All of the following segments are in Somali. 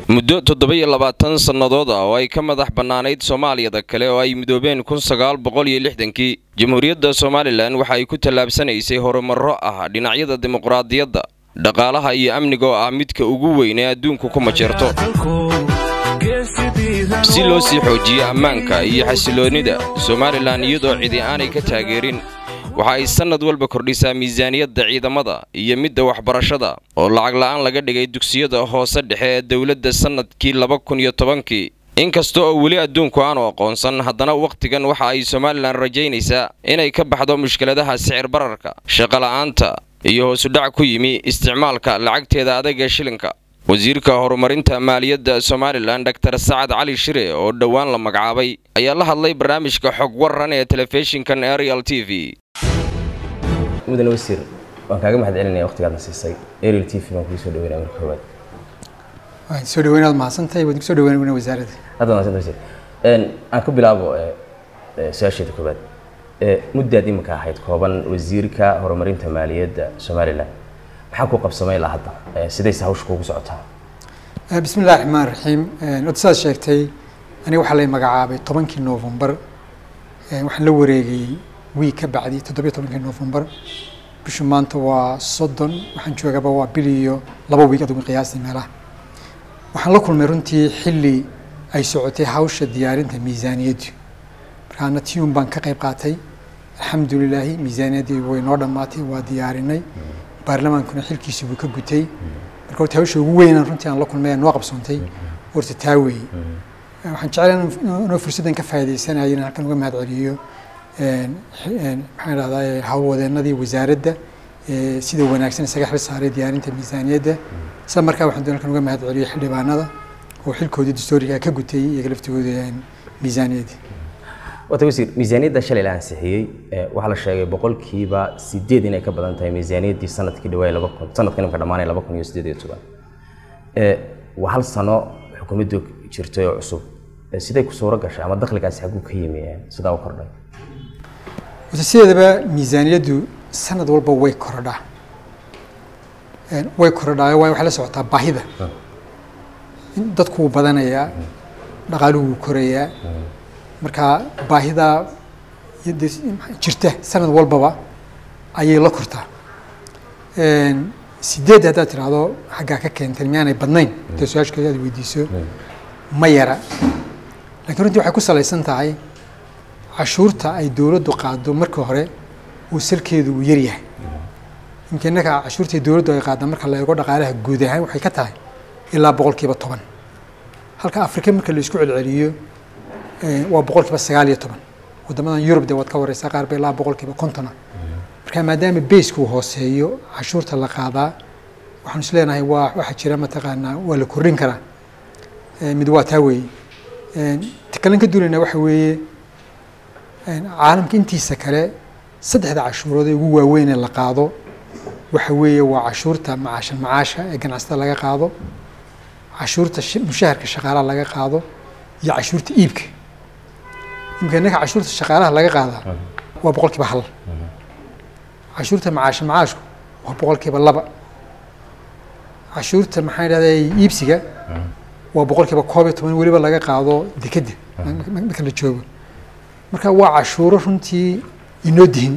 muddo toddoba-iyo labaatan sannadood ah oo ay ka madax bannaanayd soomaaliyada kale oo ay midoobeen kun sagaal boqol iyo lixdankii jamhuuriyadda somalilan waxa ay ku tallaabsanaysay horumarro ah dhinacyada dimuqraadiyadda dhaqaalaha iyo amniga oo ah midka ugu weyn ee adduunku ku majeerto si loo sii xoojiyo ammaanka iyo xasiloonnida somalilan iyadoo cidi aanay ka taageerin waxa ay sannad walba kordhisaa miisaaniyadda ciidamada iyo midda waxbarashada oo lacag la'aan laga dhigay dugsiyada hoose dhexe ee dowladda sannadkii laba kun iyo tobankii inkasta oo weli adduunku aanu aqoonsan haddana wakhtigan waxa ay somalilan rajaynaysaa inay ka baxdo mushkiladaha sicir bararka shaqola'aanta iyo hoosudhac ku yimi isticmaalka lacagteeda adag ee shilinka wasiirka horumarinta maaliyadda somalilan dor sacad cali shire oo dhowaan la magacaabay ayaa la hadlay barnaamijka xog waran ee telefishinkan arial t v mudane wasiir waan kaaga mahad celinaya waqtigaadna siisay arial t v baan kugu soo dhaweynaya marka koowaad waan soo dhaweynaad mahadsantahay waad kusoo dhaweyn wasaaradda hadda mahadsantahay wasiir aan ku bilaabo su-aasheeda koowaad muddaad iminka ahayd kooban wasiirka horumarinta maaliyadda somalilan maxaa ku qabsamay ilaa hadda sidayse hawsha kuugu socotaa bismi illahi raxmaan raxiim wada sidaad sheegtay aniga waxaa lay magacaabay tobankii novembar waxaan la wareegay wiig ka bacdi toddobiyo tobankii novembar bishu maanta waa soddon waxaan joogaba waa bil iyo laba wiig adugu qiyaastii meelaha waxaan la kulmay runtii xilli ay socotay hawsha diyaarinta miisaaniyaddu markaana tiun baan ka qayb qaatay alxamdulilaahi miisaaniyaddii way noo dhammaatay waa diyaarinay baarlamaankuna xilkiisa buu ka gutay marka horta hawsha ugu weynaan runtii aan la kulmay noo qabsoontay horta taa weeye waxaan jeclaa inoo fursaddan ka faa'iidaysanaya inaan halkan uga mahad celiyo maxaan idhahdaa howlwadeennadii wasaaradda sida wanaagsan isaga xil saaray diyaarinta miisaaniyadda isla markaa waxaan doon halkan uga mahad celiyo xildhibaanada oo xilkoodii dastooriga ka gutay iyaga laftigooda miisaaniyadda wata wasiir miisaaniyadda shalay la ansixiyey waxaa la sheegay boqolkiiba sideed inay ka badan tahay miisaaniyaddii sanadkii dhawaay laba kun sanadkan imka dhamaanay laba kun iyo sideed iyo toban waa hal sano xukuumaddu jirtay oo cusub siday ku suuro gashay ama dakhligaasi xaguu ka yimi sidaa u kordhay wata sideedaba miisaaniyaddu sanad walba way korodhaa way korodhaa waayo waxay la socotaa baahida dadku wuu badanayaa dhaqaaluhu wuu korayaa marka baahidaa jirta sanad walbaba ayay la kortaa sideed haddaad tiraahdo xaggaa ka keentay miyaanay badnayn hadday su-aashkeeda aad weydiiso ma yara lakiin runtii waxay ku salaysan tahay cashuurta ay dowladdu qaado marka hore uu salkeedu uu yaryahay imka innaka cashuurtai dowladdu ay qaada marka la eego dhaqaalaha guud ahaan waxay ka tahay ilaa boqolkiiba toban halka afrika marka la isku celceliyo waa boqol kiiba sagaal iyo toban waddamadan yurub de waad ka wareysaa qaar ba ilaa boqol kiiba kontona marka maadaama baysku hooseeyo cashuurta la qaadaa waxaan is leenahay waa waxaa jira mataqaanaa waa la kordhin karaa mid waa taa weeye takalan ka duulaynaa waxa weeye caalamka intiisa kale saddexda cashuurood ee ugu waaweyn ee la qaado waxa weeye waa cashuurta macaasha macaasha ee ganacsatada laga qaado cashuurta mushaharka shaqaalaha laga qaado iyo cashuurta iibka imka innaka cashuurta shaqaalaha laga qaadaa waa boqol kiiba hal cashuurta macaasha macaashku waa boqol kiiba laba cashuurta maxaa idhahda iibsiga waa boqol kiiba koob iyo toban weliba laga qaado dekedda marka la joogo marka waa cashuuro runtii inoo dihin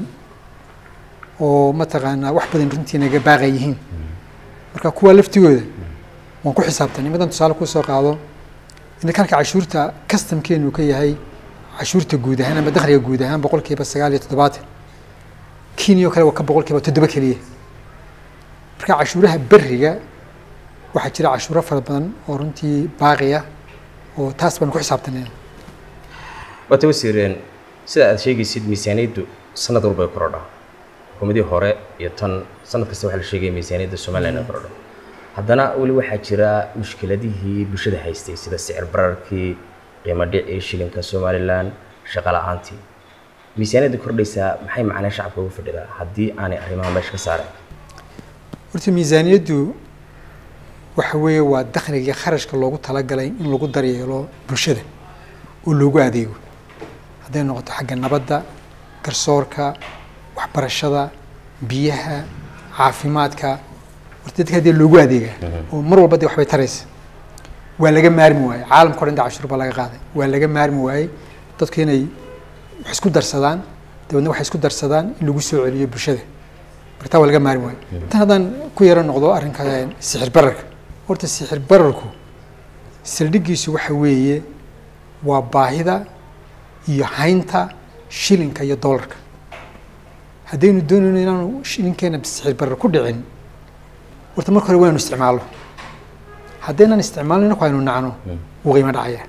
oo mataqaanaa wax badan runtii naga baaqa yihiin marka kuwa laftigooda waan ku xisaabtan imadan tusaale kusoo qaado inaka halka cashuurta customkeenu uu ka yahay cashuurta guud ahaan ama dakhliga guud ahaan boqol kiiba sagaal iyo toddobaatan kenya oo kale waa ka boqol kiiba toddoba keliya marka cashuuraha beriga waxaa jira cashuuro fara badan oo runtii baaqi ah oo taas baan ku xisaabtanayna waata wasiireen sida aad sheegaysid miisaaniyaddu sanad walba ay korodhaa xukuumadii hore iyo tan sanad kasta waxaa la sheegaya miisaaniyadda somaliland ay korodho haddana weli waxaa jira mushkiladihii bulshada haystay sida sicir bararkii qiimo dhicii shilinka somalilan shaqa la-aantii miisaaniyadda kordhaysaa maxay macnee shacabka ugu fadhidaa haddii aanay arrimaha meesha ka saaren horta miisaaniyaddu waxa weeye waa dakhliga kharashka loogu talagalay in lagu daryeelo bulshada oo loogu adeego hadday noqoto xagga nabadda garsoorka waxbarashada biyaha caafimaadka horta dadka haddii loogu adeegaa oo mar walba dee waxbay taraysa waa laga maarmi waayey caalamka o dhan da cashuur baa laga qaaday waa laga maarmi waayey dadku inay wax isku darsadaan dabeedna waxay isku darsadaan in lagu soo celiyo bulshada marka taa waa laga maarmi waayey tan haddaan ku yaro noqdo arrinka sixir bararka horta sixir bararku saldhiggiisu waxa weeye waa baahida iyo haynta shilinka iyo doolarka haddaynu doonayno inaanu shilinkeena sixir barar ku dhicin horta marka hore waynu isticmaalno haddaynan isticmaalno inaku aynu nacno wuu qiimo dhacaya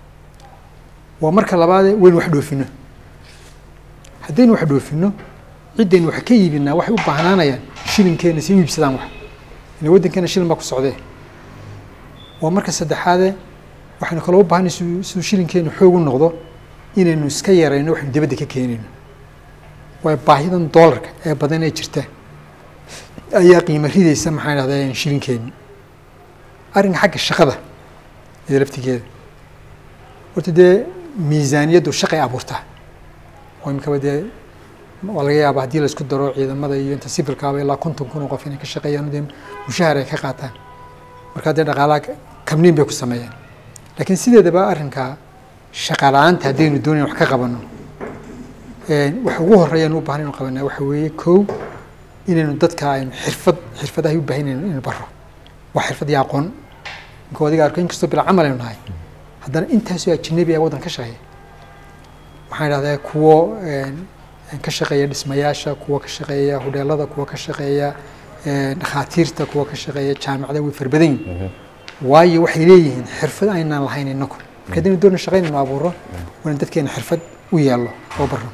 waa marka labaadee waynu wax dhoofino haddaynu wax dhoofino ciddaynu wax ka iibinaa waxay u baahnaanayaan shilinkeena si u iibsadaan wax ila waddankeena shilin baa ku socdee waa marka saddexaadee waxaynu kaloo u baahanay siduu shilinkeenu xoog u noqdo inaynu iska yarayno waxaynu dibadda ka keenayno waayo baahidan doolarka ee badan ee jirta ayaa qiimo ridaysa maxaan idhahdaa shilinkeeni arrinka xagga shaqada iyo laftigeeda horta dee miisaaniyaddu shaqay abuurtaa oo imikaba dee waa laga yaaba haddii la isku daro ciidamada iyo inta sibilkaaba ilaa konton kun oo qof inay ka shaqeeyaan dee mushahar ay ka qaataan markaa dee dhaqaalaha kabniin bay ku sameeyaan laakiin sideedaba arrinka shaqa la-aanta haddaynu doonayn wax ka qabano waxa ugu horeeya anu u bahan inu qabanaa waxa weeye kow inaynu dadka aynu xirfad xirfadahay u baahan inaynu baro waa xirfad iyo aqoon inkoo adiga arko inkastoo bila camal aynu nahay haddana intaasoo ajinabi ah waddan ka shaqeeya waxaan idhahdaa kuwo ka shaqeeya dhismayaasha kuwa ka shaqeeya hudheelada kuwa ka shaqeeya dhakhaatiirta kuwa ka shaqeeya jaamacada way farbadan yihin waayo waxay leeyihiin xirfad aynaan lahayn inaku marka haddaynu doona shaqaynaynu abuuro waana dadkeena xirfad u yeello oo barro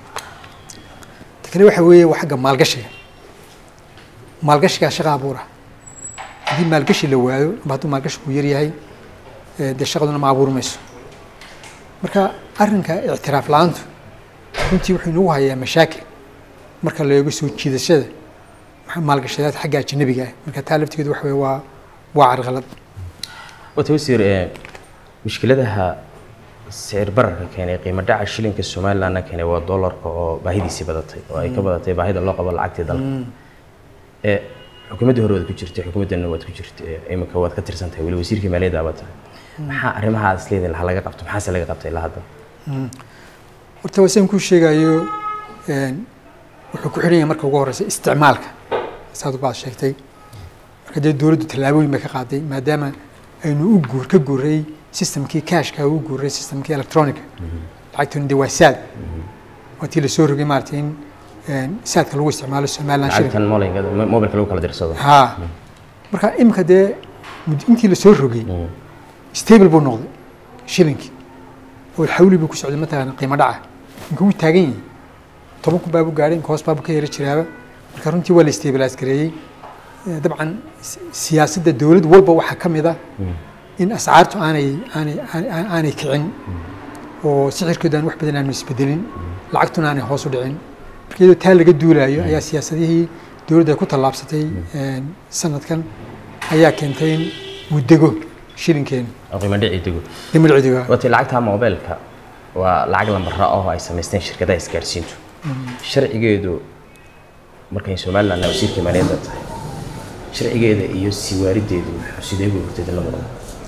ta kale waxa weeye waa xagga maalgashiga maalgashigaa shaqa abuura haddii maalgashi la waayo amba hadduu maalgashigu yar yahay dee shaqaduna ma abuuri mayso marka arrinka ictiraaf la-aantu runtii wuxuu inagu hayaa mashaakil marka la eego soo jiidashada maalgashadaad xagga ajanabiga ah marka taa laftigeedu waxa weye waa waa carqalad wata wasiir mushkiladaha sicir bararka keenay qiimo dhaca shilinka somalilandna keenay waa doolarka oo baahidiisii badatay oo ay ka badatay baahida loo qabo lacagtii dalka xukuumaddii hore waad ku jirtay xukuumaddanna waad ku jirtay iminka waad ka tirsan tahay weli wasiirkii maaliyadda abaad tahay maxaa arrimahaas leedahay ha laga qabto maxaase laga qabtay ilaa hadda horta wasan kuu sheegayo wuxuu ku xidhan yahay marka ugu horeysa isticmaalka saad baad sheegtay marka dee dowladdu tallaabooyin bay ka qaaday maadaama aynu u guur ka guuray systemkii cashka u guuray systemkii electronica lacagtuna dee waa saad waa tii lasoo rogay maaragtay in saadka lagu isticmaalo somaliland shilling lacagtan molinka mobilka lagu kala dirsado ha marka imika dee intii lasoo rogay stable buu noqday shilinkii oo xawli buu ku socday mataqaana qiimo dhaca inka wuu taagan yahay toban kun baabu gaadhay inka hoos baabu ka yara jiraaba marka runtii waa la stabilize gareeyey dabcan siyaasadda dowlad walba waxaa ka mid ah in ascaartu aanay aanay aanay kicin oo sicirkooda aan wax badan aanu isbedelin lacagtuna aanay hoos u dhicin marka iyadoo taa laga duulaayo ayaa siyaasadihii dowladda ku tallaabsatay sanadkan ayaa keentay in uu dego shilinkeena qiimo dhici dego qimadhicidiga wata lacagta mobilka waa lacag lambara oo ay samaysteen shirkadaha isgaarsiintu sharcigeedu markay somaliland wasiirka maaliyadda tahay sharcigeeda iyo siwaarideedu sidee buu hortay labadaba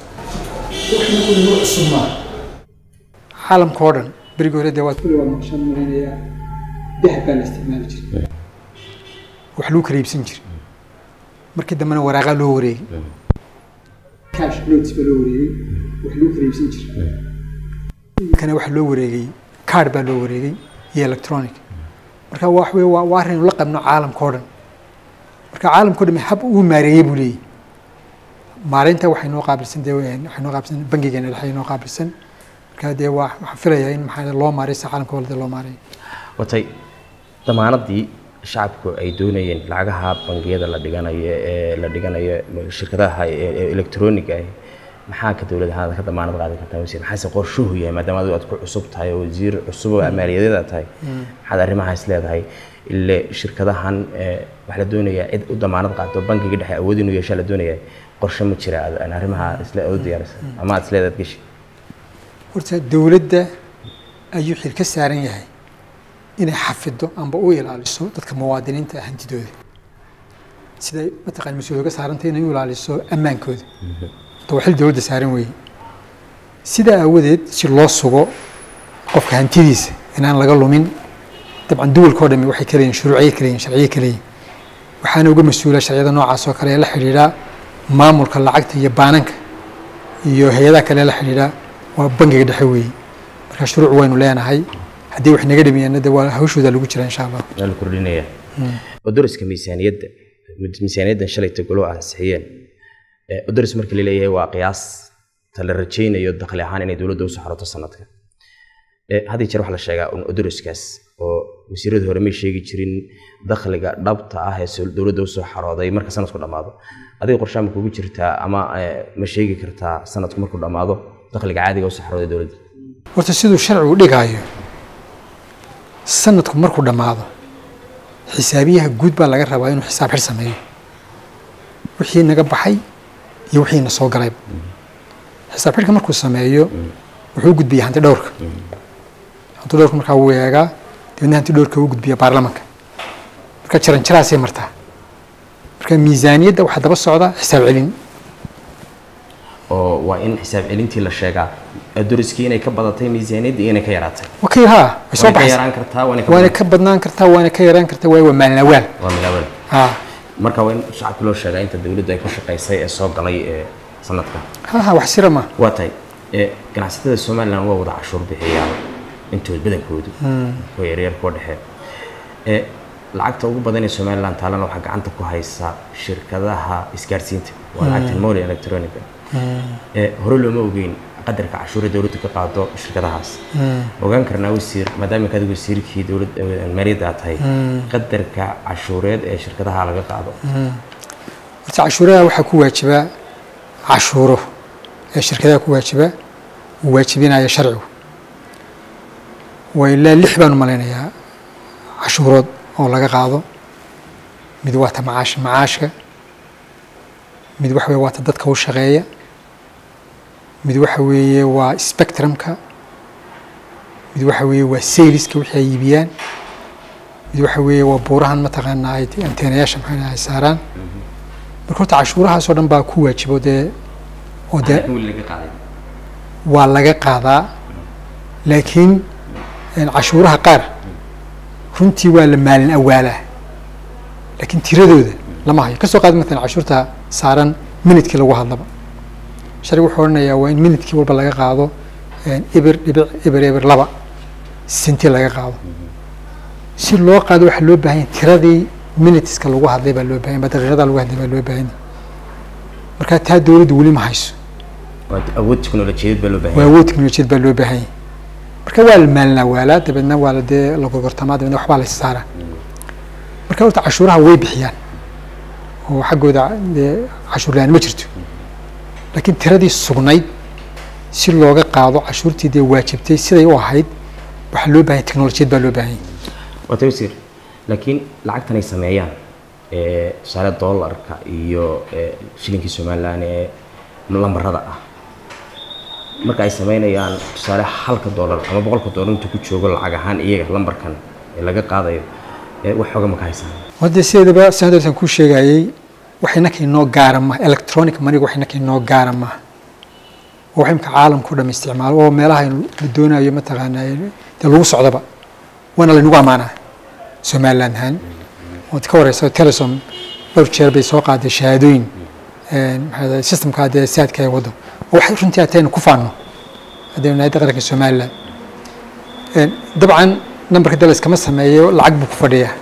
caalamka oo dhan berigi hore dee waad kulli waad maqshaan malaynayaa dahab baa la isticmaali jiray wax lagu kala iibsan jiray markii dambena waraaqaa loo wareegay cash notes baa loo wareegay wax lagu kala iibsan jiray kana waxa loo wareegay card baa loo wareegay iyo electronic marka wax wey waa waa arrin la qabno caalamka oo dhan marka caalamka o dhan hab uu maareeyey buu leeyahy maareynta waxay noo qaabilsan dee waxay noo qaabilsan bangigeena dhexe noo qaabilsan marka dee waa waxaan filayaa in maxaa loo maareey si caalamka walde loo maareeyo watay damaanadii shacabku ay doonayeen lacagaha bangiyada la dhiganayo ee la dhiganayo shirkadaha electroniga ah maxaa ka dowlad ahaan ka damaanad qaadan kartaa wasiir maxaase qorshuhu yahay maadaama adigu aad ku cusub tahay oo wasiir cusub oo maaliyadeed aad tahay maxaad arrimahaas leedahay ile shirkadahan waxaa la doonayaa cid u damaanad qaato bangiga dhexe awood inuu yeeshaa la doonayaa qorshe ma jira aan arrimaha isle u diyaarisa ama aad isleedaad gashi horta dowladda ayuu xil ka saaran yahay inay xafido amba u ilaaliso dadka muwaadiniinta ah hantidooda siday mataqaan mas-uul uga saarantay inay u ilaaliso ammaankooda ta waa xil dowladda saaran weeye sidaa aawadeed si loo sugo qofka hantidiisa inaan laga lumin dabcan duwalka o dhami waxay ka leeyihin shuruuciye ka leeyihin sharciye ka leeyihin waxaana uga mas-uula sharciyada noocaas oo kale ee la xidhiidha maamulka lacagta iyo baananka iyo hay-adaha kale ee la xidhiidha waa bangiga dhexe weeye marka shuruuc waynu leenahay haddii wax naga dhamiyaana de waa hawshooda lagu jira insha allah waa la kordhinaya odoriska miisaaniyadda miisaaniyaddan shalayta golo ansixiyeen odoris marka la leeyahay waa qiyaas ta la rajaynayo dakhli ahaan inay dowladda usoo xaroto sanadka hadii jeer waxaa la sheegaa un odoriskaas oo wasiirada hore may sheegi jirin dakhliga dhabta ah ee dowladda usoo xarooday marka sanadku dhammaado adiga qorshaa ma kugu jirtaa ama ma sheegi kartaa sanadku markuu dhammaado dakhliga caadiga usoo xarooday dowladda horta siduu sharcigu dhigaayo sanadku markuu dhammaado xisaabiyaha guud baa laga rabaa inuu xisaab xir sameeyo wixii naga baxay iyo wixii na soo galayba xisaab xidhka markuu sameeyo wuxuu gudbiya hanti dhowrka hanti dhowrka markaa wuu eegaa dabeedna hanti dhowrka wuu gudbiya baarlamanka marka jaran jaraasay martaa marka miisaaniyadda waxaa daba socda xisaab celin oo waa in xisaab celintii la sheegaa doriskii inay ka badatay miisaaniyaddii inay ka yaraatay okay ha way soo waana ka baxaysaa yaraan kartaa waana waana ka badnaan kartaa waana ka yaraan kartaa waayo waa maalinawaal waa milaawada ha marka waa in shacabka loo sheegaa inta dowladdu ay ka shaqaysay ee soo galay ee sanadka ha ha wax sira ma waa tahay ee ganacsatada somalilan waa wada cashuur bixiyaan intood badankoodu kuwa yaryar kuwa dhexe ee lacagta ugu badan ee somalilan taalana waxaa gacanta ku haysa shirkadaha isgaarsiinta waa lacagta moli electronica ee hore looma ogeyn qadarka cashuure dowladdu ka qaado shirkadahaas ogaan karnaa wasiir maadaama kaad wasiirkii dowlad maaliyadda aad tahay qadarka cashuureed ee shirkadaha laga qaado horta cashuuraha waxaa ku waajiba cashuuro ee shirkadaha ku waajiba uu waajibinaya sharcigu waa ilaa lix baanu malaynayaa cashuurood oo laga qaado mid waa ta macaash macaashka mid waxa weye waa ta dadka u shaqeeya mid waxa weeye waa spectrumka mid waxa weeye waa sayliska wixii ay iibiyaan mid waxa weeye waa buurahan mataqaanaa ay anteenayaasha maxay ay saaraan marka horta cashuurahaasoo dhan baa ku waajibo dee oo dee weli laga qaaday waa laga qaadaa laakiin cashuuraha qaar runtii waa la maalin awaalaa laakiin tiradooda lama hayo kasoo qaad matalan cashuurta saaran minidkii lagu hadlaba sharcigu wuxuu odhanayaa waa in minidkii walba laga qaado ibir dhibic ibir ibir laba senti laga qaado si loo qaado waxaa loo baahan yahay tiradii miniteska lagu hadlay baa loo baahan yahay daqiiqada lagu hadlay baa loo baahan yahay marka taa dowladdu weli ma hayso waa awood teknolojiyadeed baa loo baahan waa yahay awood teknolojiyad baa loo baahan yahay marka waa la maalinaa waalaa dabeedna waa la dee la gorgortamaa dabeedna waxbaa la saaraa marka horta cashuuraha way bixiyaan oo xaggooda dee cashuur la-aan ma jirto laakiin tiradii sugnayd si looga qaado cashuurtii dee waajibtay siday u ahayd waxaa loo baahan yahay teknolojiyad baa loo baahan yahay waa tawsiir laakiin lacagtan ay sameeyaan ee tusaale doolarka iyo ee shilinkii somalilan ee lambarada ah marka ay sameynayaan tusaale halka doolar ama boqolka doolar intuu ku joogo lacag ahaan iyaga lambarkan ee laga qaadayo ee wax xooga ma ka haysaan hadde sideedaba sanadoosan kuu sheegayey wax innaka inoo gaara maha electronic maniga wax innaka inoo gaara maha oo wax imka caalamka o dham isticmaalo oo meelaha la doonayo mataqaanaa dee lagu socdaba waana laynagu ammaanaa somaliland ahaan ood ka wareysa telesom dhowr jeer bay soo qaaday shahaadooyin maxaa dahay systemka dee saadka ee waddo oo waxay runtii ataynu ku faanno haddaynu nahay qaranka somaliland dabcan nambarka dal iskama sameeyo lacag buu ku fadhiyaa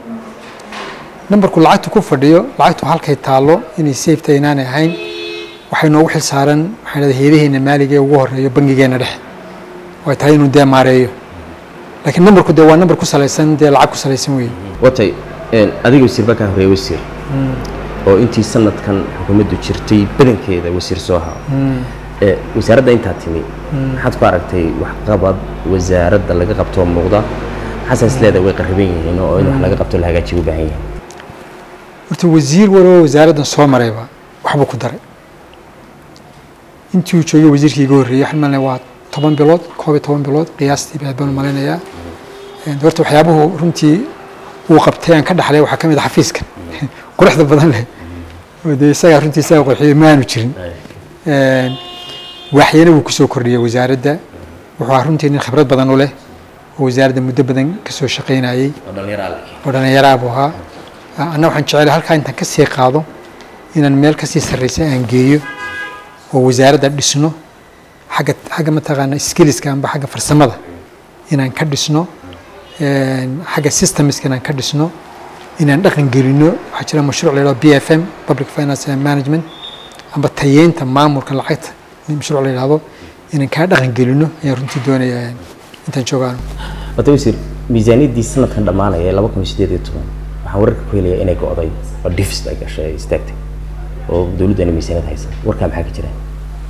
nambarku lacagtu ku fadhiyo lacagtu halkay taallo inay safeta inaanay ahayn waxay noogu xil saaran maxaa dhahday heedaheena maaliga ee ugu horeeyo bangigeena dhexe oo ay tahay inuu dee maareeyo laakiin nambarku dee waa nambar ku salaysan dee lacag ku salaysan weeye watay adiga wasiir baa kaa horeeya wasiir oo intii sanadkan xukuumaddu jirtay badankeeda wasiir soo haa ee wasaaradda intaa timi maxaad ku aragtay waxqabad wasaaradda laga qabtoo muuqda maxaasaas leedahay way qarriban yihiin oo in wax laga qabto la hagaajiyo u baahan yahay horta wasiir waloo wasaaraddan soo marayba waxbuu ku daray intii uu joogay wasiirkii iga horreeyey waxaan malinaya waa toban bilood koob iyo toban bilood qiyaastii baa baan malaynayaa horta waxyaabuhu runtii uu qabtay aan ka dhaxlay waxaa ka mid ah xafiiskan quruxda badan leh oo dee isagaa runtii isaga qurxiyey maanu jirin waaxyana wuu kusoo kordhiyey wasaaradda wuxuu ahaa runtii nin khibrad badan u leh oo wasaaradda muddo badan kasoo shaqaynayey oo dhallinyaraa buu ahaa anna waxaan jecelahay halkaa intaan ka sii qaado inaan meel kasii sarreysa aan geeyo oo wasaaradda dhisno xagga xagga mataqaana skilliska amba xagga farsamada inaan ka dhisno xagga systemska inaan ka dhisno inaan dhaqan gelino waxaa jira mashruuc la yidhahdo b f m public finance and management amba tayeynta maamulka lacagta mashruuc la yidhahdo inaan kaa dhaqan gelino ayaan runtii doonayaa intaan joogaano wata wasiir miisaaniyaddii sanadkan dhammaanaya ee laba kun iyo sideed iyo toban waxaan wararka ku helayaa inay go'day oo deficit ay gashay ay istaagtay oo dowladdu aanay miisaaniyad haysan warkaa maxaa ka jira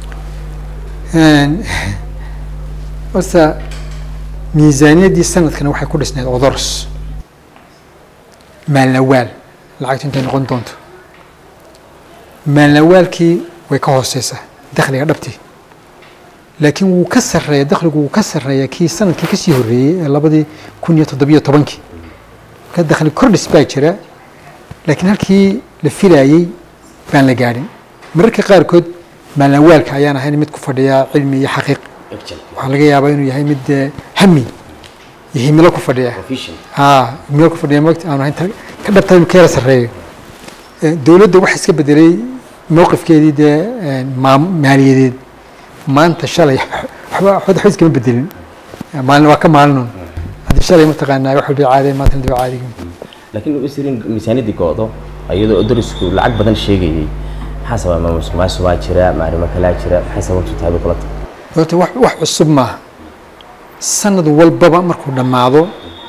horta miisaaniyaddii sanadkana waxay ku dhisnayd odoros maalnawaal lacagtu intay noqon doonto maalnawaalkii way ka hooseysaa dakhliga dhabtii laakiin wuu ka sarreeya dakhligu wuu ka sarreeya kii sanadkii kasii horreeyey ee labadii kun iyo toddobiyo tobankii marka dakhli kordhis baa jira laakiin halkii la filayey baan la gaadhin mararka qaarkood maalnawaalka ayaan ahayn mid ku fadhiya cilmi iyo xaqiiq waxaa laga yaabaa inuu yahay mid hami iyo himilo ku fadhiya a himilo ku fadhiya mogta aanu ahayn ka dhabta inuu ka yara sarreeyo dowladda waxa iska bedelay mowqifkeedii dee maaliyadeed maanta shalay waxba waxba iskama bedelin maalin waa ka maalinoon haddii shalay mataqaanaa wax walba caadeen maantana daba caadiga laakiin wasiirin miisaaniyaddii go'do iyadoo darisku lacag badan sheegayey maxaa sababa ma musuqmaasuq baa jira ma arrimo kalaa jira maxay sababtu tahay bay kula tahay horta wax wax cusub maaha sanad walbaba markuu dhammaado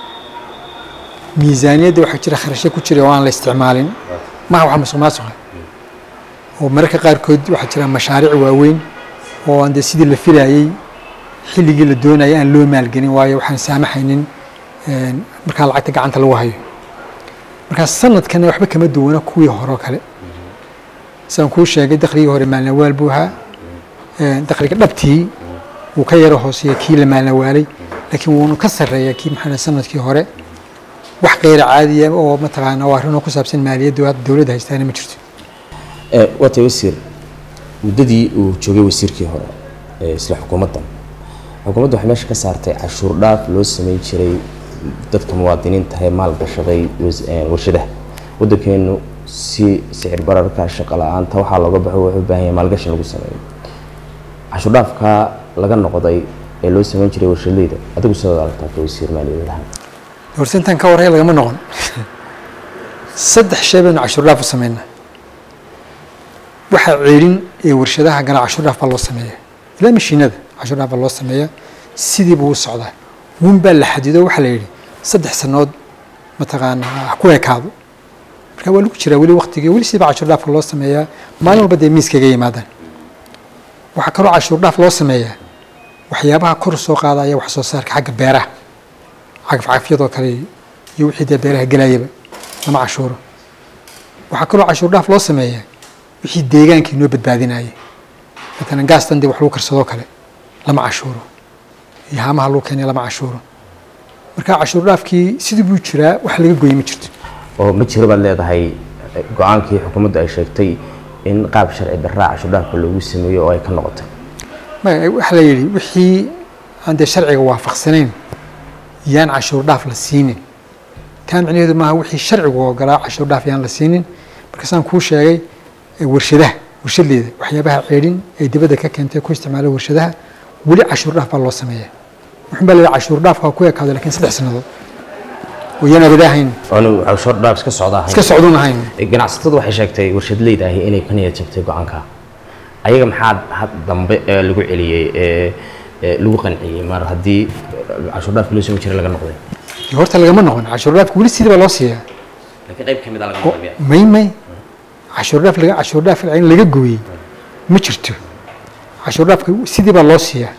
miisaaniyadda waxaa jira kharashyo ku jira oo aan la isticmaalin maha waxa musuq maasuqa oo mararka qaarkood waxaa jira mashaariic waaweyn oo aan dee sidii la filayey xilligii la doonayay aan loo maalgelin waayo waxaan saamaxaynin markaa lacagta gacanta lagu hayo markaa sanadkana waxba kama duwana kuwii hore oo kale sidaan kuu sheegay dakhligii hore maalnawaal buu ahaa dakhliga dhabtii wuu ka yaro hooseeya kii la maalnawaalay laakiin wuuna ka sarreeya kii maxaa sanadkii hore wax kayra caadiya oo mataqaana waa arrinoo ku saabsan maaliyadda hadda dowladda haystaana ma jirto waatay wasiir muddadii uu joogay wasiirkii hore ee isla xukuumaddan xukuumadda waxay meesha ka saartay cashuur dhaaf loo sameyn jiray dadka muwaadiniinta ee maal gashaday warshadaha waddankeenu si sicir bararka shaqo la-aanta waxaa looga baxo wuxuu u baahan yahay maalgashin lagu sameeyo cashuur dhaafka laga noqday ee loo sameyn jiray warshadleyda adigu sidoo aragtaa ka wasiir maaliyadeed ahaan horta intaan ka waraya lagama noqon saddex shay baynu cashuur dhaaf u sameynaa waxaa ceelin ee warshadaha gala cashuur dhaaf baa loo sameeya ilaa mashiinada cashuur dhaaf baa loo sameeya sidii buu u socdaa wun baa la xadido waxaa la yidhi saddex sanood mataqaana ha ku ekaado marka waa lagu jiraa weli waktigii weli sidii baa cashuur dhaafka loo sameeyaa maalin walba dee miiskaga yimaadaan waxaa kaloo cashuur dhaaf loo sameeyaa waxyaabaha kor soo qaadaya wax soo saarka xagga beeraha cagafcagafyadoo kale iyo wixii dee beeraha gelayaba lama cashuuro waxaa kaloo cashuur dhaaf loo sameeyaa wixii deegaankii noo badbaadinaya matalan gaastan dee wax lagu karsadoo kale lama cashuuro iyo haamaha lagu keenaya lama cashuuro marka cashuur dhaafkii sidii buu jiraa wax laga gooyey ma jirto oo ma jiro baad leedahay go-aankii xukuumaddu ay sheegtay in qaab sharci darraa cashuur dhaafka loogu sameeyo oo ay ka noqotay waxaa la yidhi wixii aan dee sharciga waafaqsanayn yaan cashuur dhaaf la siinin kaa micnaheedu maaha wixii sharcigu ogolaa cashuur dhaaf yaan la siinin markaasaan kuu sheegay warshadaha warshadleeda waxyaabaha ceedhin ay dibadda ka keentay ku isticmaala warshadaha weli cashuur dhaaf baa loo sameeyaa wuxun baa la yidhi cashuur dhaafka ku ekaado lakiin saddex sannadood oo yaan abadaahayn oonu cashuur dhaaf iska socda ahayn iska socduun ahayn ganacsatadu waxay sheegtay warshadleyda ahi inay ka niyad jabtay go-aanka ayaga maxaa had dambe ee lagu celiyey ee lagu qanciyey mar haddii cashuur dhaafka loo samayn jiray laga noqday horta lagama noqon cashuur dhaafka weli sidii baa loo siiyaa laakiin qayb ka mid a laga oo may may cashuur dhaaf laga cashuur dhaaf in laga gooyey ma jirto cashuur dhaafka sidii baa loo siiyaa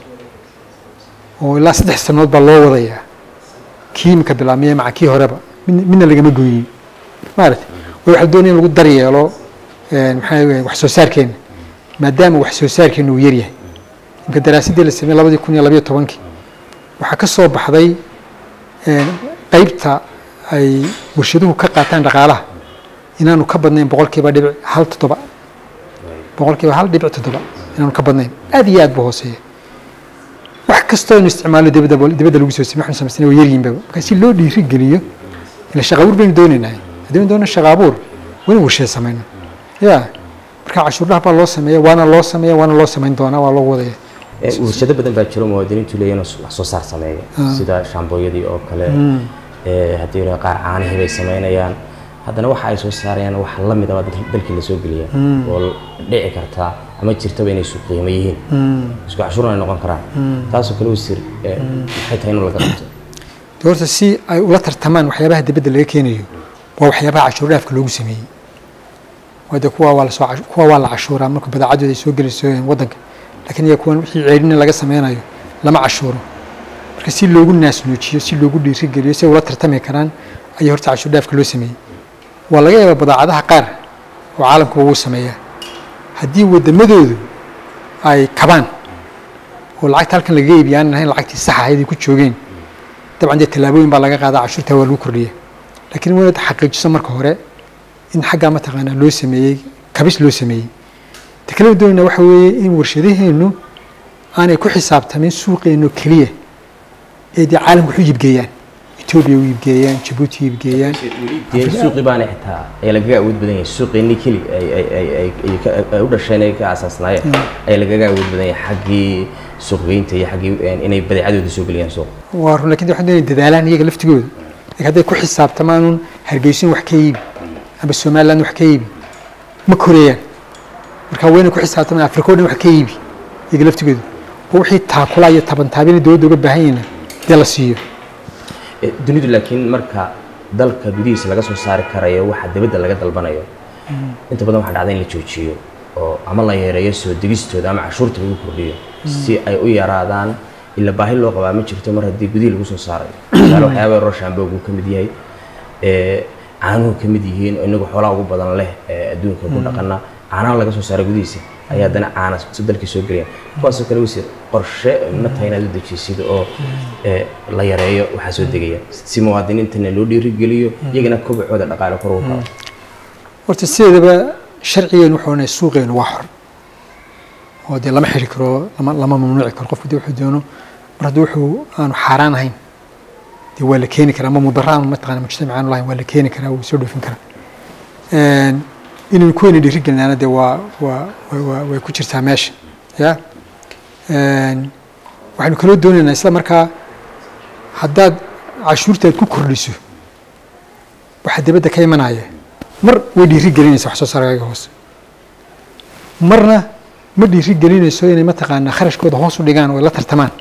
oo ilaa saddex sannadood baa loo wadayaa kii imika bilaabmaya maca kii horeba midna midna lagama gooyey maarata way waxaa doonaya in lagu daryeelo maxaa weeye wax soo saarkeena maadaama wax soo saarkeena uu yaryahay imka daraasaddii la sameeyey labadii kun iyo labayo tobankii waxaa ka soo baxday qeybta ay warshaduhu ka qaataan dhaqaalaha inaanu ka badnayn boqolkiiba dhibic hal toddoba boqolkiiba hal dhibic toddoba inaanu ka badnayn aad iyo aad buu hooseeya wax kastoo aynu isticmaalo dibadda dibadda lagu soo samey waxnu samaysana waa yaryihinba marka si loo dhiiri geliyo ila shaqa abuur baynu doonaynaa haddaynu doona shaqa abuur waa in warshada samayno ya marka cashuurdhaha baa loo sameeya waana loo sameeya waana loo samayn doonaa waa loo wadaya Eh, warshado badan baa jiro muwaadiniintu leeyihin wax soo saar sameeya sida shaambooyadii oo kale eh, haddii la qaar caanihii bay samaynayaan haddana waxa ay soo saarayaan wax la mid ah dal- dalkii lasoo geliya oo l- dhici kartaa ama jirtaba inay isu qiimo yihiin isku cashuurna ay noqon karaan taasoo kale wasiir eh, maxay tahay in laga qabto de horta si ay ula tartamaan waxyaabaha dibadda laga keenayo waa waxyaabaha cashuur dhaafka loogu sameeyey wade kuwa waa lasoo cash- kuwa waa la cashuuraa marka badeecadooda ay soo gelayso waddanka laakiin iya kuwan wixii ceedhina laga sameynayo lama cashuuro marka si loogu naasnuujiyo si loogu dhiirigeliyo si ay ula tartami karaan ayaa horta cashuur dhaafka loo sameeyey waa laga yaabaa badeecadaha qaar oo caalamkuba wuu sameeyaa haddii waddamadoodu ay kabaan oo lacagta halkan lagaga iibiya aanan ahayn lacagtii sax ahayd ay ku joogeen dabcan dee tallaabooyin baa laga qaadaa cashuurtaa waa lagu kordhiya laakiin waa inaad xaqiijiso marka hore in xaggaa mataqaanaa loo sameeyey kabis loo sameeyey ta kale doonayna waxa weeye in warshadaheennu aanay ku xisaabtamin suuqeennu keliya ee dee caalamka wax u iibgeeyaan etoobiya u iibgeeyaan jabuuti u iibgeeyaan dee suuqii baana xitaa ayaa lagaga awood badan yahay suuqeenii keli ay ay ay ay ay ka- ay u dhasheen ay ka aasaasnaayeen ayaa lagaga awood badan yahay xaggii suuqgeynta iyo xaggii eh, inay badeecadooda soo geliyaan suuqa waa run lakin de waxaan doonaya dadaalaan iyaga laftigooda laakiin hadday ku xisaabtamaanuun hargeysin wax ka iibi ama somaliland wax ka iibi ma koreeyaan marka waa inay ku xisaabtamaan afrika o dhan wax ka iibi iyaga laftigooda oo wixii taakula iyo tabantaabina dowladda uga baahan yihiin dee la siiyo Eh, dunidu laakiin marka dalka gudihiisa laga soo saari karayo waxa dibadda laga dalbanayo inta badan waxaa dhacda in la joojiyo oo ama la yareeyo soo degistooda ama cashuurta lagu kordhiyo si ay u yaraadaan ila baahi loo qabaa ma jirto mar haddii gudihi lagu soo saarayo tusaale waxyaaba yaroo shaamboogu ka mid yahay eh, caanuhu ka mid yihiin oo inagu xoolaha ugu badan leh ee adduunka ku dhaqana caanaha laga soo saaro gudihiisa ayaa haddana caana si dalkii soo gelaya kuwaasoo kale wasiir qorshe ma tahay inaad u dejisid oo eh, la yareeyo waxaa soo degaya si muwaadiniintana loo dhiirigeliyo iyagana kobacooda dhaqaale kor ugu kaco horta sideedaba sharcigeenu wuxuu ohanaya suuqeenu waa xor oo dee lama xiri karo lama lama mamnuuci karo qofku dee wuxuu doono mar haddii wuxuu aanu xaaraan ahayn dee waa la keeni karaa ama mudaraan mataqana mujtamac aanu lahayn waa la keeni karaa wuu soo dhoofin karaa Een, inaynu kuweena dhiirigelinaana dee waa waa waa- waa way ku jirtaa meesha ya Een, waxaynu kaloo doonaynaa isla markaa haddaad cashuurtaad ku kordhiso waxaa dibadda ka imanaya mar way dhiiri gelinaysa wax soo saarkaaga hoose marna ma dhiiri gelinayso inay mataqaanaa kharashkooda hoos u dhigaan oo ay la tartamaan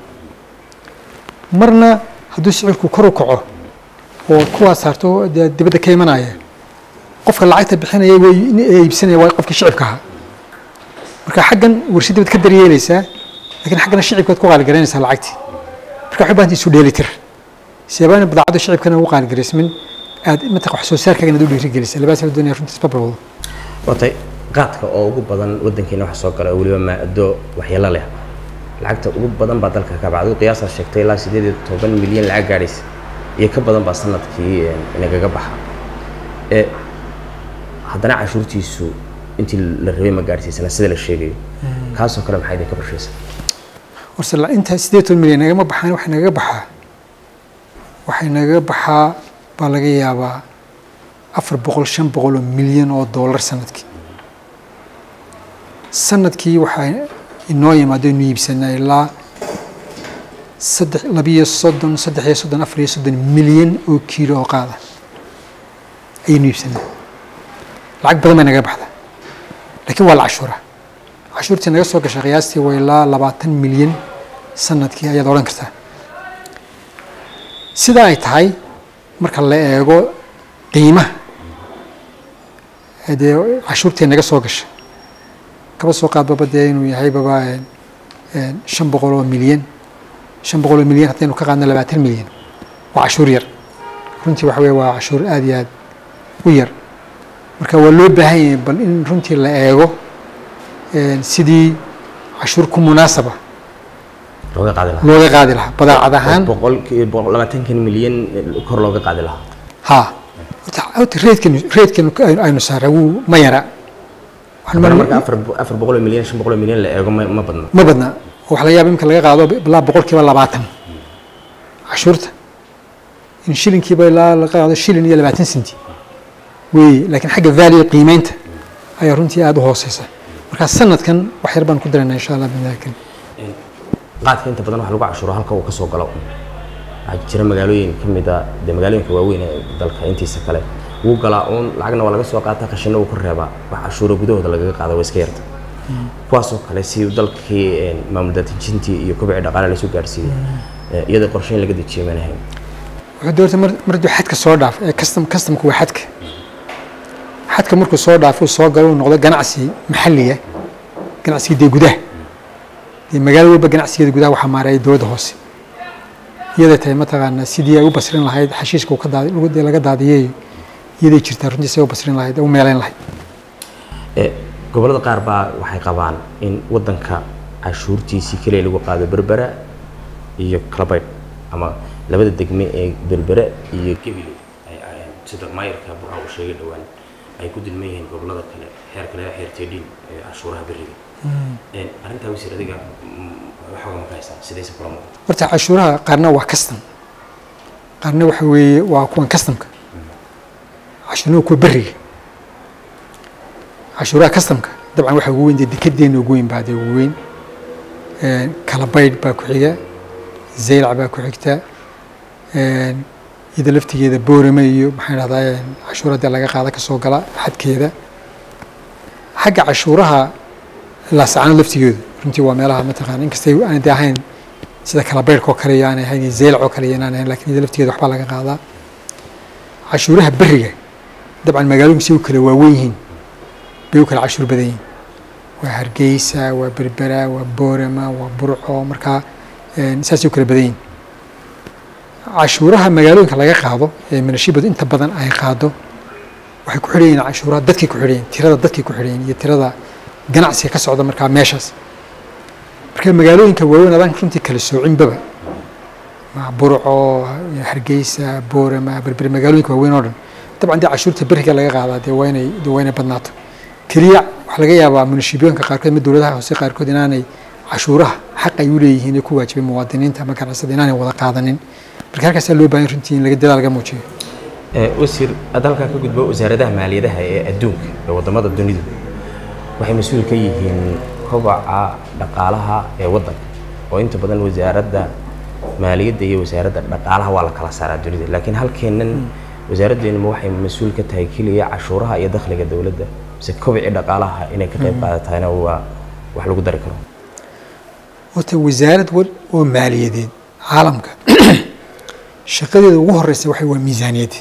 marna hadduu sicirku kor u kaco oo kuwaa saarto dee dibadda ka imanaya qofka lacagta bixinaya way ee iibsanaya waa qofkii shicibka ahaa marka xaggan warshadda baad ka daryeelaysaa laakiin xaggana shicibkaad ku qaaligareynaysaa lacagtii marka waxay u baahan tahay isu dheelitir siyaabaan badacadda shicibkana ugu qaaligareysmin aad mataq wax soo saarkaaga inaad u dhiirigelisa labaas la doonaya runtii isbabarwado watay qaadka oo ugu badan wadankeena waxa soo gala oo weliba maado waxyeelo leh lacagta ugu badan baa dalka ka bacday qiyaasaa sheegtay ilaa sideed iyo toban milyan lacag gaadhaysa iyo ka badan baa sanadkii eh, inagaga baxa Eh, haddana cashuurtiisu intii la rabay ma gaadhsiisana sida la sheegayo kaasoo kale maxay idinka qorshaysa horse la- inta sideed toban milyan nagama baxaan waxay nagaga baxaa waxay nagaga baxaa baa laga yaabaa afar boqol shan boqol oo milyan oo dollar sanadkii sanadkii waxaa inoo yimaado inu iibsanaa ilaa saddex labiyo soddon saddex iyo soddon afar iyo soddon milyan oo kiilo oo qaada ayaynu iibsanaa lacag badan bay naga baxdaa laakiin waa la cashuuraa cashuurtii naga soo gashay qiyaastii waa ilaa labaatan milyan sanadkii ayaad odhan kartaa sidaa ay tahay marka la eego qiimaha ee dee cashuurtii naga soo gashay kaba soo qaadbaba dee inuu yahay baba een, een, shan boqol oo milyan shan boqol oo milyan haddaynu ka qaadno labaatan milyan waa cashuur yar runtii waxa weye waa cashuur aad iyo aad u yar marka waa loo baahan yahay bal in runtii la eego een, sidii cashuur ku munaasaba looga qaadi lahaa looga qaadi lahaa badeecad ahaan boqolkii boqol- labaatankan milyan kor looga qaadi lahaa ha horta horta reedkan reedkan aynu saaray wuu ma yara waxaan haddana mar- marka afar bo- afar boqol oo milyan shan boqol oo milyan la eego ma ma badna ma badna waxaa laga yaaba imika laga qaado ilaa boqolkiiba labaatan cashuurta in shilinkiiba ilaa laga qaado shilin iyo labaatan senti weeye laakiin xagga value qiimeynta ayaa runtii aada u hooseysa marka sanadkan wax yar baan ku daraynaa insha allah bidnaahi karim qaadka inta badan waxa lagu cashuuro halka uu ka soo galo waxaa jira magaalooyin ka mid a dee magaalooyinka waaweyn ee dalka intiisa kale wuu galaa uun lacagna waa laga soo qaataa qashina wuu ku reebaa wax cashuuro gudahooda lagaga qaada waa iska yarta kuwaasoo kale si dalkii een, maamul daadejintii iyo kobcii dhaqaale lasoo gaarsiiyey ee, iyada qorsheyn laga dejiyay mana ahayn wuxuu doortay mar mar hadduu xadka soo dhaaf ee custom customku waa xadka xadka markuu soo dhaafo uu soo galo uu noqdo ganacsi maxalliya ganacsiga dee gudaha dee magaalo walba ganacsigeeda gudaha waxaa maareeya dowladda hoose iyaday tahay mataqaana sidii ay u basrin lahayd xashiishka uu ka daadi lagu- dee laga daadiyay iyaday jirtaa runtii say u basrin lahayd ee u meelayn lahayd Ee, gobollada qaar baa waxay qabaan in wadanka cashuurtiisii keliya lagu qaado berbera iyo kalabaydh ama labada degme ee berbere iyo gebile ay- ay- sida maayarka buxa uu sheegay dhowaan ay ku dulman yihiin gobollada kale xeer kale xeer teedhin ee cashuuraha beriga Een, arrintaa wasiir adiga mm, waxooga ma ka haysaa sidayse kula muuqata horta cashuuraha qaarna waa custom qaarna waxa weeye waa kuwan customka cashuurna waa kuwa beriga cashuuraha customka dabcan waxa ugu weyn dee dekedeena ugu weyn baa dee ugu weyn Een, kalabaydh baa ku xiga zaylac baa ku xigta Een, iyada laftigeeda boorame iyo maxaan dhahdaa cashuura dee laga qaada kasoo gala xadkeeda xagga cashuuraha laasacano laftigeedu runtii waa meelaha mataqaana inkastay aanay dee ahayn sida kalabeyrka oo kale iyo aanay ahayn iyo zeylac oo kale iyo inaan ahayn lakin iyada laftigeeda waxbaa laga qaadaa cashuuraha beriga dabcan magaalooyinku si u kala waaweyn yihiin bay u kala cashuur badan yihiin waa hargeysa waa berbera waa boorama waa burco markaa een, saasay u kala badan yihiin cashuuraha magaalooyinka laga qaado ee minashibadu inta badan ay qaado waxay ku xidhan yihiin cashuuraha dadkay ku xidhan yihiin tirada dadkay ku xidhan yihiin iyo tirada ganacsiga ka socda markaa meeshaas marka magaalooyinka waaweyn adaan runtii kala soocinbaba ma burco hargeysa boorama berbere magaalooyinka waaweyn oo dhan dabcan dee cashuurta beriga laga qaadaa dee waa inay dee waa inay badnaato keliya waxaa laga yaabaa munashibiyoonka qaarkood ama dowladaha hoose qaarkood inaanay cashuuraha xaq ay u leeyihiin ee ku waajibay muwaadiniinta ama ganacsada inaanay wada qaadanin marka halkaasaa loo baahan runtii in laga dadaal laga muujiyo Ee, wasiir aad halkaa ka gudbo wasaaradaha maaliyadaha ee adduunka ee wadamada dunidu waxay mas-uul ka yihiin kobaca dhaqaalaha ee wadanka oo inta badan wasaaradda maaliyadda iyo wasaaradda dhaqaalaha waa la kala saaraa dunida laakiin halkeennan wasaaraddeennuma waxay mas-uul ka tahay keliya cashuuraha iyo dakhliga dowladda mise kobicii dhaqaalaha inay ka qayb qaadatahayna waa wax lagu dari karo horta wasaarad wal oo maaliyadeed caalamka shaqadeeda ugu horeysa waxay waa miisaaniyadda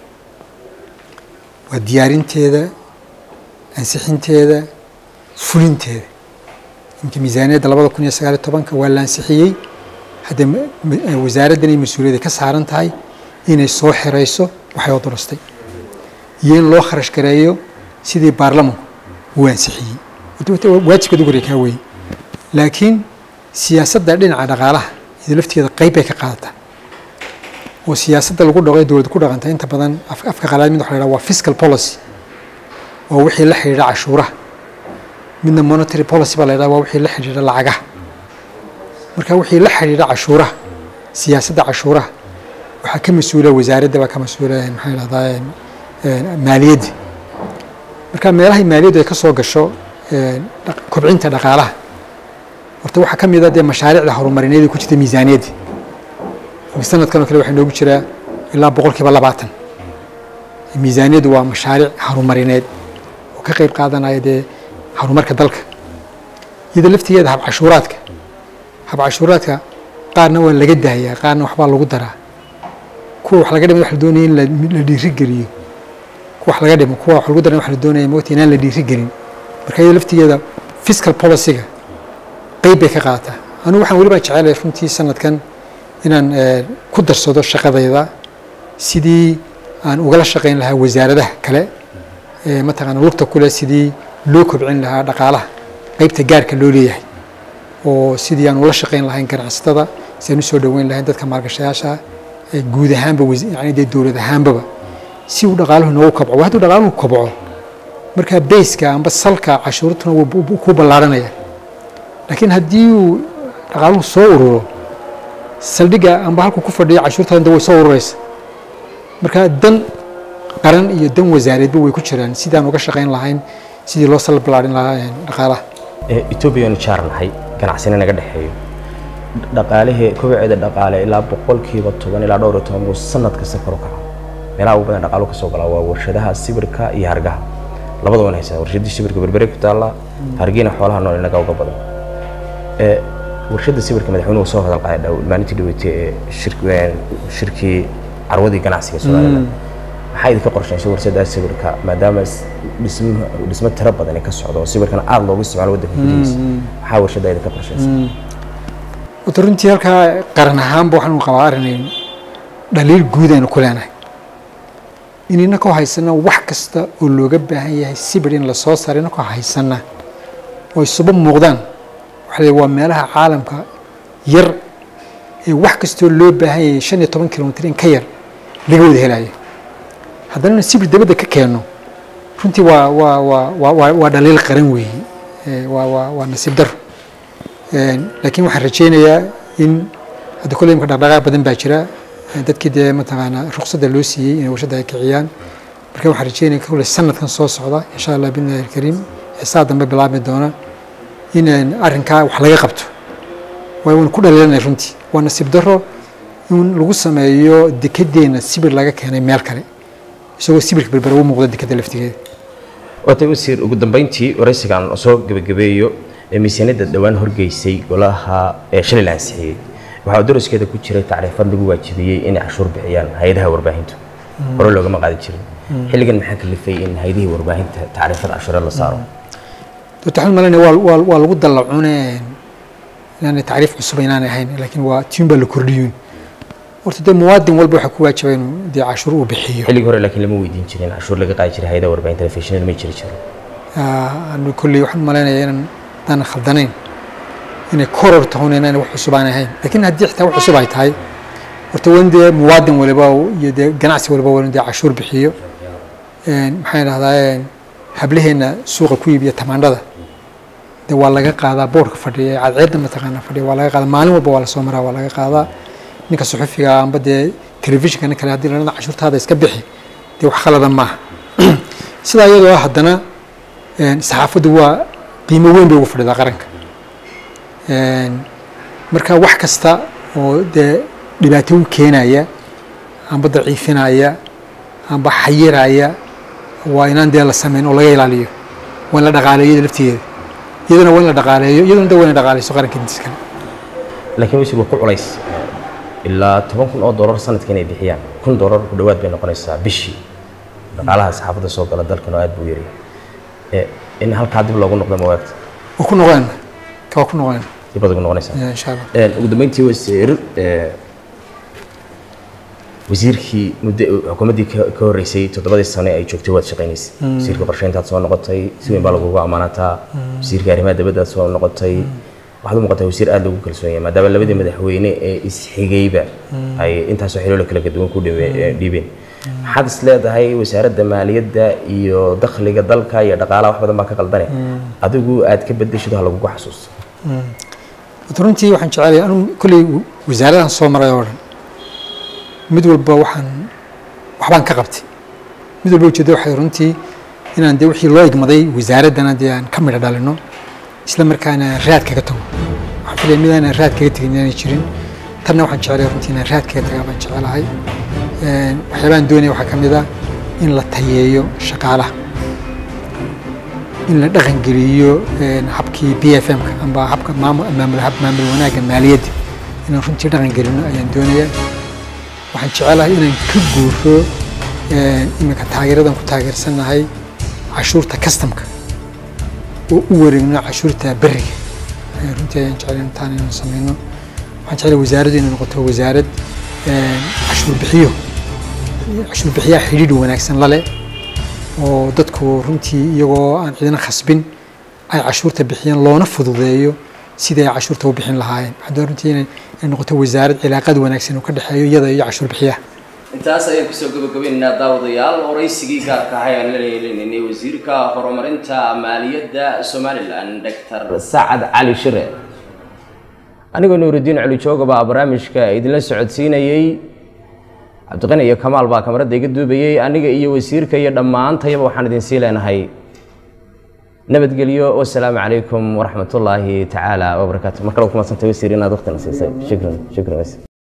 waa diyaarinteeda ansixinteeda fulinteeda imka miisaaniyadda labada kun iyo sagaal iyo tobanka waa la ansixiyey hadda ma- ma- wasaaraddan ay mas-uuliyadda ka saaran tahay inay soo xirayso waxay oo durastay iyo in loo kharash gareeyo sidii baarlamanku uu ansixiyey Horta- horta waajibkeeda ugu horeeya kaa weeye laakiin siyaasadda dhinaca dhaqaalaha iyada lafteeda qayb bay ka qaadataa oo siyaasadda lagu dhaqo ee dowladda ku dhaqanta inta badan af- afka qalaad mid waxa la yidhaha waa fiscal policy oo wixii la xidhiidha cashuuraha midna monetary policy baa la yidhaha waa wixii la xidhiidha lacagaha marka wixii la xidhiidha cashuuraha siyaasadda cashuuraha waxaa ka mas-uula wasaaradda baa ka mas-uula maxaa yidhahdaa maaliyadda marka meelahay maaliyaddu ay ka soo gasho een, dhaq- kobcinta dhaqaalaha horta waxaa ka mid a dee mashaariicda horumarineed ee ku jirta miisaaniyadda imika sanadkan oo kale waxaa noogu jiraa ilaa boqolkiiba labaatan miisaaniyaddu waa mashaariic horumarineed oo ka qayb qaadanaya dee horumarka dalka iyada laftigeeda hab cashuuraadka hab cashuuraadka qaarna waa laga daayaa qaarna waxbaa lagu daraa kuwa wax laga dhimo wax la doonaya in la la dhiirigeliyo kuwa wax laga dhimo kuwa wax lagu daran wax la doonaya mogta inaan la dhiirigelin marka iyada laftigeeda fiscal policyga qayb bay ka qaadataa anigu waxaan weliba jecelahay runtii sanadkan inaan eh, ku darsado shaqadayda sidii aan ugala shaqayn lahaa wasaaradaha kale ee mataqaana lugta kule sidii loo kobcin lahaa dhaqaalaha qaybta gaarka loo leeyahay oo sidii aan ula shaqayn lahayn ganacsatada si aan usoo dhoweyn lahayn dadka maalgashayaasha ee guud ahaanba wasi- yacni dee dowlad ahaanbaba si uu dhaqaaluhu noogu kobco hadduu dhaqaaluhu kobco markaa bayska amba salka cashuurtuna wuu ku ballaaranaya laakiin haddii uu dhaqaaluhu soo ururo saldhigga amba halku ku fadhiya cashuurtaada way soo ururaysa marka dan qaran iyo dan wasaareedba way ku jiraan sidaan uga shaqayn lahayn sidii loo sal ballaarin lahaa dhaqaalaha etoobiyaanu jaar nahay ganacsina naga dhexeeyo dhaqaalihii kobaceeda dhaqaale ilaa boqolkiiba toban ilaa dhowr iyo toban buu sanad kasta kor u kaca meelaha ugu badan dhaqaalu kasoo galaa waa warshadaha sibirka iyo hargaha labada wan haysaa warshadii sibirka berbere ku taalla hargiina xoolaha nool inaga uga badan warshada sibirka madaxweynuhu soo hadal qaaday maalintii dhaweetay ee shirkii carwadii ganacsiga somaliland maxaa idinka qorshaysay warshada sibirka maadaama dhismo tiro badan ka socdo oo sibirkana aada loogu isticmaalo waddanka gudihiisa maxaa warshada idinka qorshaysay wata runtii halkaa qaran ahaanba waxaanu qabaa arrin dhaliil guud aynu ku leenahay in inakoo haysana wax kasta oo looga baahan yahay sibir in lasoo saaro inakoo haysana oo isuba muuqdaan waxa la waa meelaha caalamka yar ee wax kastoo loo baahan yahay shan iyo toban kilomitr in ka yar laga wada helayo haddana ina sibir dabadda ka keeno runtii waa waa waa waa waa waa dhaliil qaran weeye waa waa waa nasiib daro laakiin waxaan rajaynayaa in hadda kolley imka dhaqdhaqaaq badan baa jira dadkii dee mataqaanaa ruqsadda loo siiyey inay warshadda ay kiciyaan marka waxaan rajeynaya kolley sanadkan soo socda insha allah billahi alkariim ee saa dambe bilaabmi doona in arrinkaa wax laga qabto waayo waan ku dhaliilanay runtii waa nasiib daro in lagu sameeyo dekedeenna sibir laga keenay meel kale isagoo sibirka berbera u muuqda dekeda laftigeeda waatay wasiir ugu dambeyntii waraysigan soo gebagabeeyo ee miisaaniyadda dhowaan horgeysay golaha ee shalay la ansixiyey waxaa daraskeeda ku jiray tacriifad lagu waajibiyey inay cashuur bixiyaan hay-adaha warbaahintu hore loogama qaadi jirin xilligan maxaa kalifay in hay-adihii warbaahinta tacriifad cashuureed la saaro doctor xamed malene waa waa waa lagu dallacune inaanay tacriif cusub inaanay ahayn laakiin waa tiun baa la kordhiyuun horta dee muwaadin walba waxaa ku waajibay inuu dee cashuur uu bixiyo xilligii hore laakiin lama weydiin jirin cashuur laga qaadi jiray hay-adaha warbaahinta telefishinada ma jiri jirin anu kolley waxaan malaynayaa inaan daan khaldanayn inay koror tahon inaan wax cusub aan ahayn laakiin haddii xitaa wax cusub ay tahay horta waa in dee muwaadin waliba iyo dee ganacsi waliba waa in dee cashuur bixiyo maxaan idhahdaa hablaheenna suuqa ku iibiya tamaandhada dee waa laga qaadaa boorka fadhiya cadceedda mataqaana fadhiya waa laga qaadaa maalin walba waa lasoo maraa waa laga qaadaa ninka suxufiga amba dee telefishinka nin kale haddii la dhahda cashuurtaada iska bixi dee wax khaladan maaha sidaa iyadoo ah haddana saxaafaddu waa qiimo weyn bay ugu fadhidaa qaranka marka wax kasta oo dee dhibaato u keenaya amba daciifinaya amba xayiraya waa inaan dee la sameyn oo laga ilaaliyo waa in la dhaqaaleeyo iyada laftigeeda iyadana waa in la dhaqaaleeyo iyadana de waa in la dhaqaaleyso qaranka intiis kale laakiin wasiir waa ku culays ilaa toban kun oo doolar sanadkii inay bixiyaan kun doolar ku dhowaad bay noqonaysaa bishii dhaqaalaha saxaafadda soo gala dalkan oo aad buu yari in halkaa dib loogu noqdo mawaagta waa ku noqonayna ka waa ku noqonayna dib baad ugu noqonaysaa insha allah ugu dambeyntii wasiir wasiirkii muddo xukuumaddii ka ka horreysay toddobadii sane ay joogtay waad shaqaynaysay wasiirka qorsheyntaad soo noqotay si weyn baa lagugu ammaanataa wasiirka arrimaha dibaddaad soo noqotay waxaad u muuqataa wasiir aada loogu kalsoon yahay maadaama labadii madaxweyne ee isxigayba ay intaasoo xiloola kala duwan ku dhiibeen maxaad is leedahay wasaaradda maaliyadda iyo dakhliga dalka iyo dhaqaalaha wax badan baa ka qaldane adigu aad ka bedeshido ha lagugu xasuusto runtii waxaan jecelahay anu kolley wasaaradahan soo maray oo dhan mid walba waxaan waxbaan ka qabtay mid walba ujeedda waxay runtii inaan dee wixii loo igmaday wasaaraddana dee aan ka midho dhalino isla markaana raad kaga tago waxaan filaya mid aanan raad kaga tegin inaanay jirin tanna waxaan jecelahay runtii inaan raad kaga tagaa baan jecelahay waxyaabahan doonaya waxaa ka mid ah in la tayeeyo shaqaalaha in la dhaqan geliyo habkii b f m-ka amba habka maamul maamul hab maamul wanaagga maaliyadda inaan runtii dhaqan gelino ayaan doonayaa waxaan jecelahay inaan ka guuro iminka taageeradan ku taageersannahay cashuurta customka oo u wareegno cashuurta beriga runtii ayaan jecelahay intaan inaan sameyno waxaan jecelahay wasaaraddu inay noqoto wasaarad cashuur bixiyo cashuur bixiyaha xidhiidh wanaagsan lale oo dadku runtii iyagoo aan cidina khasbin ay cashuurta bixiyeen loona fududeeyo sidii ay cashuurta u bixin lahaayeen waxaan runtii inay noqoto wasaarad cilaaqad wanaagsan oo ka dhexeeyo iyada iyo cashuur bixiyaha intaas ayaan kusoo gabagabaynaynaa daawadayaal waraysigii gaarka ahay aan la leelinaynay wasiirka horumarinta maaliyadda somalilan doctor sacad cali shire anigoo nuuridiin culijooga baa barnaamijka idinla socodsiinayey cabdiqani iyo kamaal baa kamarada iga duubayey aniga iyo wasiirka iyo dhammaantayaba waxaan idin sii leenahay nabadgelyo wasalaamu calaykum waraxmatullaahi tacaala wabarakaatu mar kale ku madsantay wasiir inaad waqtina siisay shukran shukran